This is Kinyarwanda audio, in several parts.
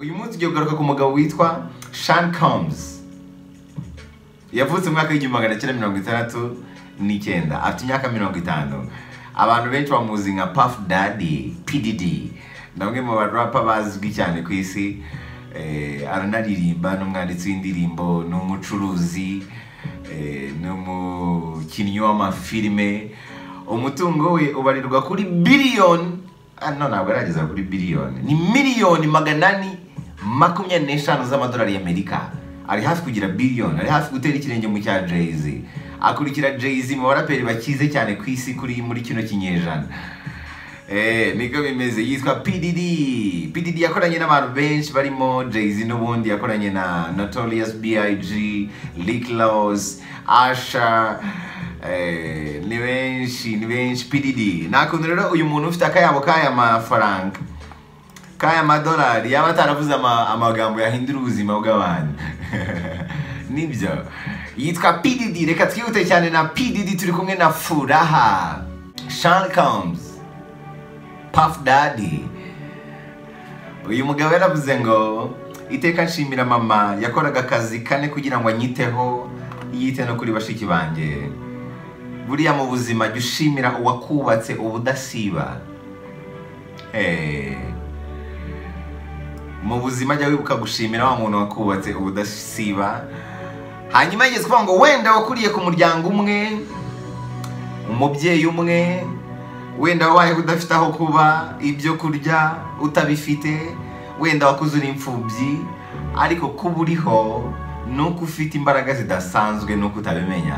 uyu munsi ugiye kugaruka ku mugabo witwa shani kamuzi yavutse mu mwaka w'igihumbi magana cyenda mirongo itandatu n'icyenda afite imyaka mirongo itanu abantu benshi bamuzi nka pafu dadi pididi ni bamwe mu barapa bazwi cyane ku isi Eh, aranaririmba ni umwanditsi w'indirimbo ni umucuruzi eh, ni umukinnyi w'amafilime umutungo we ubarirwa kuri biliyoni ah, no ntabwo arageza kuri biliyoni ni miliyoni magana ane makumyabiri n'eshanu z'amadolari y'amerika ari hafi kugira biliyoni ari hafi gutera ikirenge mu cya jay-z akurikira jay-z mu baraperi bakize cyane ku isi kuri muri kino kinyejana Eh, niko bimeze yitwa PDD PDD yakoranye n'abantu benshi barimo Jay-Z n'ubundi yakoranye na Notorious B.I.G, Rick Laws, Asha eh, ni benshi ni benshi PDD nta kuntu rero uyu muntu ufite akayabo k'aya mafaranga k'aya madolari yaba ataravuze ama- amagambo yahindura ubuzima bw'abantu nibyo yitwa PDD reka twihute cyane na PDD turi kumwe na Furaha Sean Combs Puff Daddy uyu mugabo yaravuze ngo iteka nshimira mama yakoraga akazi kane kugira ngo anyiteho yite no kuri bashiki banjye buriya mu buzima jya ushimira uwakubatse ubudasiba Eh. mu buzima jya wibuka gushimira wa muntu wakubatse ubudasiba hanyuma yigeze kuvuga ngo wenda wakuriye ku muryango umwe umubyeyi umwe wenda wabayeho udafite aho kuba ibyo kurya utabifite wenda wakuze uri imfubyi ariko kuba uriho ni uko ufite imbaraga zidasanzwe ni uko utabimenya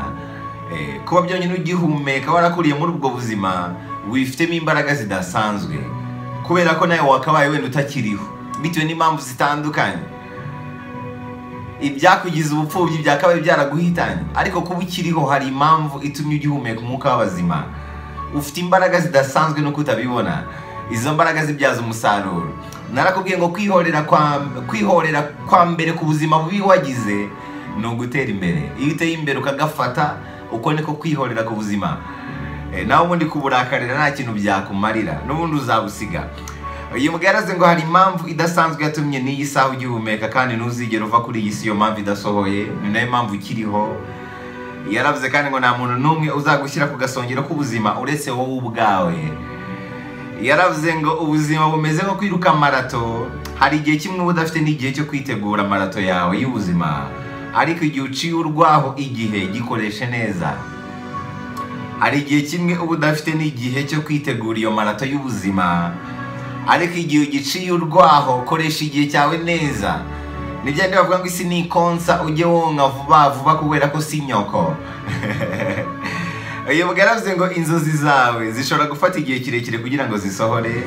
Eh, kuba byonyine ugihumeka warakuriye muri ubwo buzima wifitemo imbaraga zidasanzwe kubera ko nawe wakabaye wenda utakiriho bitewe n'impamvu zitandukanye ibyakugize ubupfubyi byakabaye byaraguhitanye ariko kuba ukiriho hari impamvu itumye ugihumeka umwuka w'abazima ufite imbaraga zidasanzwe nuko utabibona izo mbaraga zibyaza umusaruro narakubwiye ngo kwihorera kwa kwihorera kwa mbere ku buzima bubi wagize ni ugutera imbere iyo uteye imbere ukagafata uko niko kwihorera ku buzima Eh, nawe ubundi kuburakarira nta kintu byakumarira n'ubundi uzabusiga uyu mbwa yaraze ngo hari impamvu idasanzwe yatumye n'iyi saha ugihumeka kandi ntuzigera uva kuri iyi si iyo mpamvu idasohoye ni nayo mpamvu ukiriho yaravuze kandi ngo nta muntu n'umwe uzagushyira ku gasongero k'ubuzima uretse wowe ubwawe yaravuze ngo ubuzima bumeze nko kwiruka marato hari igihe kimwe uba udafite n'igihe cyo kwitegura marato yawe y'ubuzima ariko igihe uciye urwaho igihe gikoreshe neza hari igihe kimwe uba udafite n'igihe cyo kwitegura iyo marato y'ubuzima ariko igihe ugiciye urwaho koresha igihe cyawe neza ni bya bindi bavuga ngo isi ni ikonsa ujye wonka vuba vuba kubera ko si nyoko uyu mugabo yaravuze ngo inzozi zawe zishobora gufata igihe kirekire kugira ngo zisohore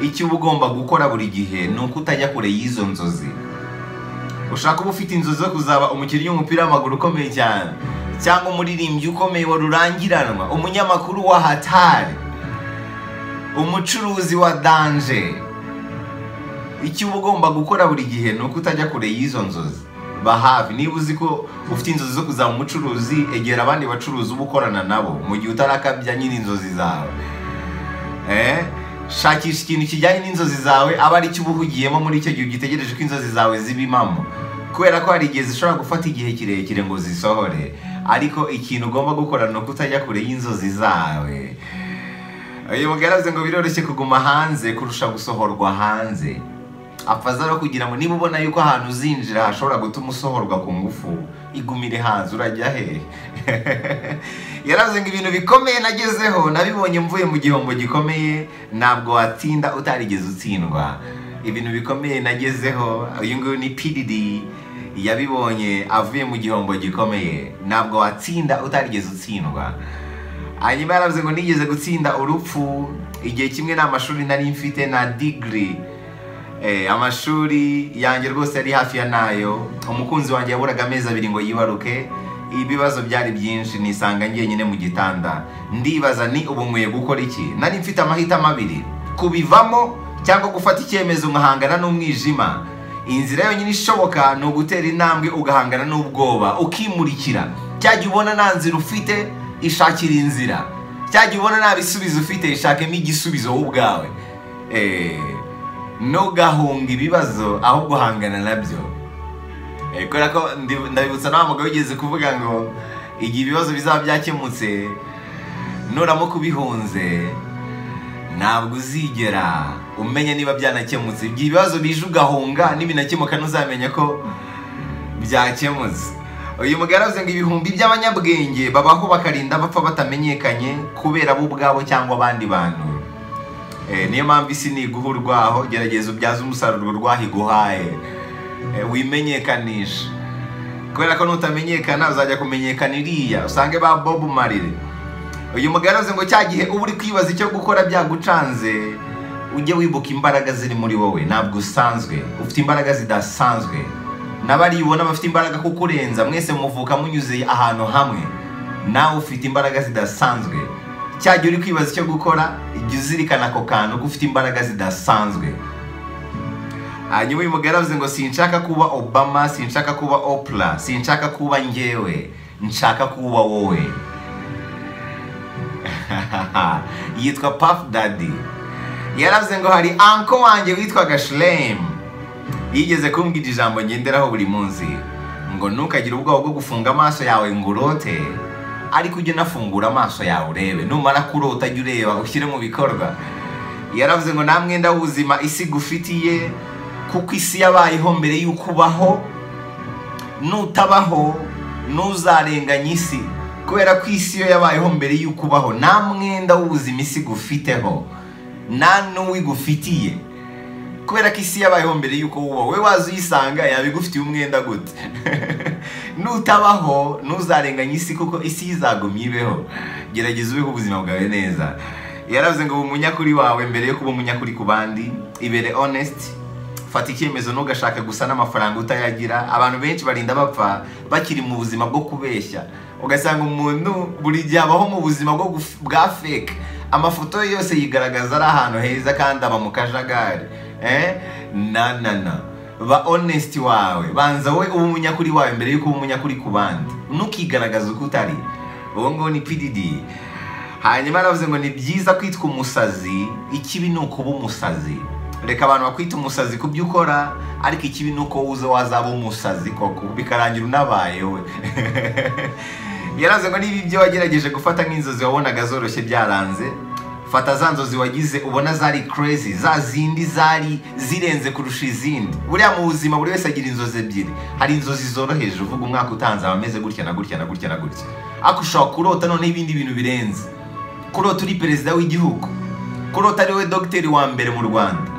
icyo uba ugomba gukora buri gihe ni uko utajya kure y'izo nzozi ushaka kuba ufite inzozi zo kuzaba umukinnyi w'umupira w'amaguru ukomeye cyane cyangwa umuririmbyi ukomeye wa rurangiranwa umunyamakuru wa hatari umucuruzi wa danje icyo uba ugomba gukora buri gihe ni uko utajya kure y'izo nzozi bahafi niba uzi ko ufite inzozi zo kuzaba umucuruzi egera abandi bacuruzi uba ukorana nabo mu gihe utarakabya nyine inzozi zawe Eh? shakisha ikintu kijyanye n'inzozi zawe aba ari cyo uba uhugiyemo muri icyo gihe ugitegereje ko inzozi zawe ziba impamo kubera ko hari igihe zishobora gufata igihe kirekire ngo zisohore ariko ikintu ugomba gukora ni uko utajya kure y'inzozi zawe uyu mugaraze ngo biroroshye kuguma hanze kurusha gusohorwa hanze apfaza no kugira ngo niba ubona yuko ahantu uzinjira hashobora gutuma usohorwa ku ngufu igumire hanze urajya hehe yaravuze ngo ibintu bikomeye nagezeho nabibonye mvuye mu gihombo gikomeye ntabwo watinda utarigeze utsindwa ibintu bikomeye nagezeho uyu nguyu ni PDD yabibonye avuye mu gihombo gikomeye ntabwo watsinda utarigeze utsindwa hanyuma yaravuze ngo nigeze gutsinda urupfu igihe kimwe nta mashuri nari mfite na digiri Eh, amashuri yanjye rwose yari hafi ya nayo umukunzi wanjye yaburaga amezi abiri ngo yibaruke ibibazo byari byinshi nisanga njyenyine mu gitanda ndibaza ni ubu nkwiye gukora iki nari mfite amahitamo abiri kubivamo cyangwa gufata icyemezo nkahangana n'umwijima inzira yonyine ishoboka ni ugutera intambwe ugahangana n'ubwoba ukimurikira cyajya ubona nta nzira ufite ishakira inzira cyajya ubona nta bisubizo ufite ishakemo igisubizo wowe ubwawe Eh, ntugahunge ibibazo aho guhangana nabyo Eh, kubera ko ndi- ndabibutsa na wa mugabo wigeze kuvuga ngo igihe ibibazo bizaba byakemutse nuramuka ubihunze ntabwo uzigera umenya niba byanakemutse igihe ibibazo bije ugahunga nibinakemuka ntuzamenya ko byakemutse uyu mugabo aravuze ngo ibihumbi by'abanyabwenge babaho bakarinda bapfa batamenyekanye kubera bo ubwabo cyangwa abandi bantu Eh, niyo mpamvu isi iguha urwaho gerageza ubyaze umusaruro urwaho iguhaye Eh, wimenyekanisha kubera ko nutamenyekana uzajya kumenyekana iriya usange ba bob marire uyu mugarazi ngo cya gihe uba uri kwibaza icyo gukora byagucanze ujye wibuka imbaraga ziri muri wowe ntabwo usanzwe ufite imbaraga zidasanzwe n'abaribona bafite imbaraga kukurenza mwese muvuka munyuze ahantu hamwe nawe ufite imbaraga zidasanzwe cya gihe uri kwibaza icyo gukora jya uzirikana ako kantu ko ufite imbaraga zidasanzwe hanyuma uyu mugore aravuze ngo sinshaka kuba obama sinshaka kuba opra sinshaka kuba njyewe nshaka kuba wowe yitwa puff daddy yaravuze ngo hari anko wanjye witwaga shiremu yigeze kumbwira ijambo ngenderaho buri munsi ngo ntukagire ubwoba bwo gufunga amaso yawe ngo urote ariko ujye unafungura amaso yawe urebe numara kurota jya ureba ushyire mu bikorwa yaravuze ngo nta mwenda w'ubuzima isi igufitiye kuko isi yabayeho mbere y'uko ubaho nutabaho ntuzarenganye isi kubera ko isi yo yabayeho mbere y'uko ubaho nta mwenda w'ubuzima isi igufiteho nta n'uwo igufitiye kubera ko isi yabayeho mbere y'uko wubaho we waza uyisanga yaba igufitiye umwenda gute nutabaho ntuzarenganye isi kuko isi yizagumya ibeho gerageza ubeho ubuzima bwawe neza yaravuze ngo uba umunyakuri wawe mbere yo kuba umunyakuri ku bandi ibere honest fata icyemezo ntugashake gusa n'amafaranga utayagira abantu benshi barinda bapfa bakiri mu buzima bwo kubeshya ugasanga umuntu buri gihe abaho mu buzima bwo guf- bwa fake amafoto ye yose yigaragaza ari ahantu heza kandi aba mu kajagari eh? na na na ba honest wawe banza wowe uba umunyakuri wawe mbere yuko uba umunyakuri ku bandi ntukigaragaze uko utari uwo nguwo ni pdd hanyuma aravuze ngo ni byiza kwitwa umusazi ikibi ni ukuba umusazi reka abantu bakwita umusazi ku byo ukora ariko ikibi ni uko uza wazaba umusazi koko bikarangira unabaye we yaravuze ngo niba ibyo wagerageje gufata nk'inzozi wabonaga zoroshye byaranze fata za nzozi wagize ubona zari crazy za zindi zari zirenze kurusha izindi buriya mu buzima buri wese agira inzozi ebyiri hari inzozi zoroheje uvuga umwaka utanze aba ameze gutya na gutya na gutya na gutya ariko ushobora kurota noneho ibindi bintu birenze kurota uri perezida w'igihugu kurota ari we dogiteri wa mbere mu rwanda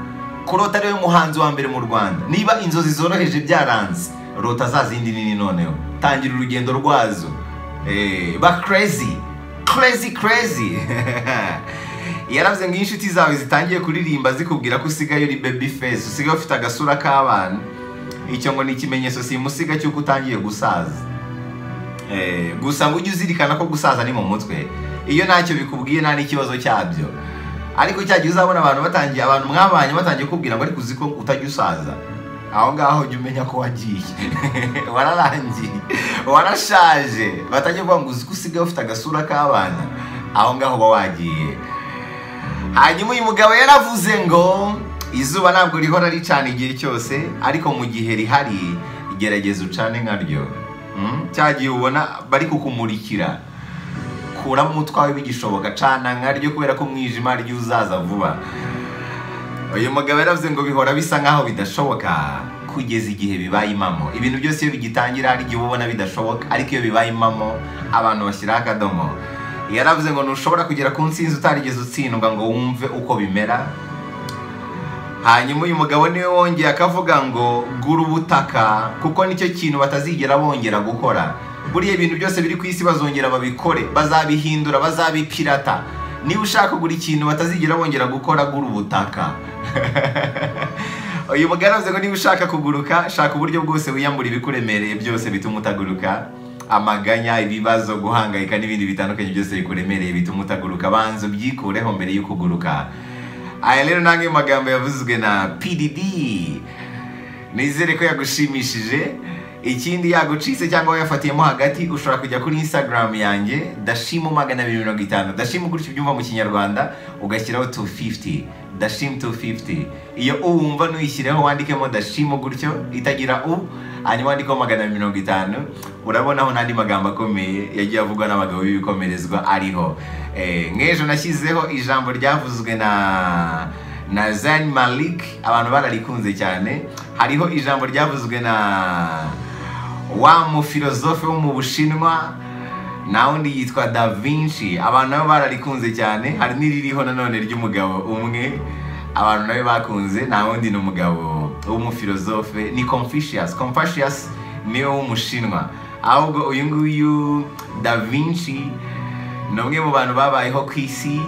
kurota ari we muhanzi wa mbere mu rwanda niba inzozi zoroheje byaranze rota za zindi nini noneho tangira urugendo rwazo Eh, ba crazy crazy crazy yaravuze ngo iyo inshuti zawe zitangiye kuririmba zikubwira ko usigaye uri baby face usigaye ufite agasura k'abana icyo ngo ni ikimenyetso simusiga cy'uko utangiye gusaza Eh, gusa ngo ujye uzirikana ko gusaza ni mu mutwe iyo ntacyo bikubwiye nta n'ikibazo cyabyo ariko cyagiye uzabona abantu batangiye abantu mwabanye batangiye kubwira ngo ariko uzi ko utajya usaza aho ngaho jya umenya ko wagiye wararangiye warashaje batangiye kuvuga ngo uzi ko usigaye ufite agasura k'abana aho ngaho uba wagiye hanyuma uyu mugabo yaravuze ngo izuba ntabwo rihora ricana igihe cyose ariko mu gihe rihari gerageza ucane nkaryo Mm, cya gihe ubona bari kukumurikira kuramo utwawe bigishoboka cana nkaryo kubera ko umwijima ari ryo uzaza vuba uyu mugabo yaravuze ngo bihora bisa nk'aho bidashoboka kugeza igihe bibaye impamo ibintu byose iyo bigitangira hari igihe uba ubona bidashoboka ariko iyo bibaye impamo abantu bashyiraho akadomo yaravuze ngo ntushobora kugera ku nsinzi utarigeze utsindwa ngo wumve uko bimera hanyuma uyu mugabo niwe wongeye akavuga ngo gura ubutaka kuko nicyo kintu batazigera bongera gukora buriya ibintu byose biri ku isi bazongera babikore bazabihindura bazabipirata niba ushaka kugura ikintu batazigera bongera gukora gura ubutaka uyu mugabo aravuze ngo niba ushaka kuguruka shaka uburyo bwose wiyambura ibikuremereye byose bituma utaguruka amaganya ibibazo guhangayika n'ibindi bitandukanye byose bikuremereye bituma utaguruka banza ubyikureho mbere yo kuguruka aya rero nange magambo yavuzwe na pdd nizere ko yagushimishije ikindi yagucitse cyangwa wayafatiyemo hagati ushobora kujya kuri instagram yanjye dashimu magana abiri mirongo itanu dashimu gutyo ubyumva mu kinyarwanda ugashyiraho 250 dashim 250 iyo uwumva nuyishyireho wandikemo dashimo gutyo itagira u hanyuma wandikeho magana mirongo itanu urabonaho n'andi magambo akomeye yagiye avugwa n'abagabo b'ibikomerezwa ariho Eh, nk'ejo nashyizeho ijambo ryavuzwe na na Zayn Malik abantu bararikunze cyane hariho ijambo ryavuzwe na wa mufilozofe wo mu Bushinwa na wundi yitwa Da Vinci abantu nabo bararikunze cyane hari n'iririho nanone ry'umugabo umwe abantu nabo bakunze nta wundi ni umugabo w'umufilozofe ni Confucius Confucius niwe w'umushinwa ahubwo uyu nguyu Da Vinci ni umwe mu bantu babayeho ku isi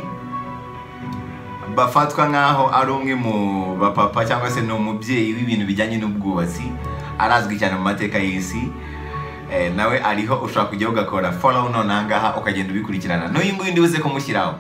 bafatwa nk'aho ari umwe mu bapapa cyangwa se ni umubyeyi w'ibintu bijyanye n'ubwubatsi arazwi cyane mu mateka y'isi Eh, nawe ariho ushobora kujya ugakora follow none aha ngaha ukagenda ubikurikirana n'uyu nguyu ndibuze kumushyiraho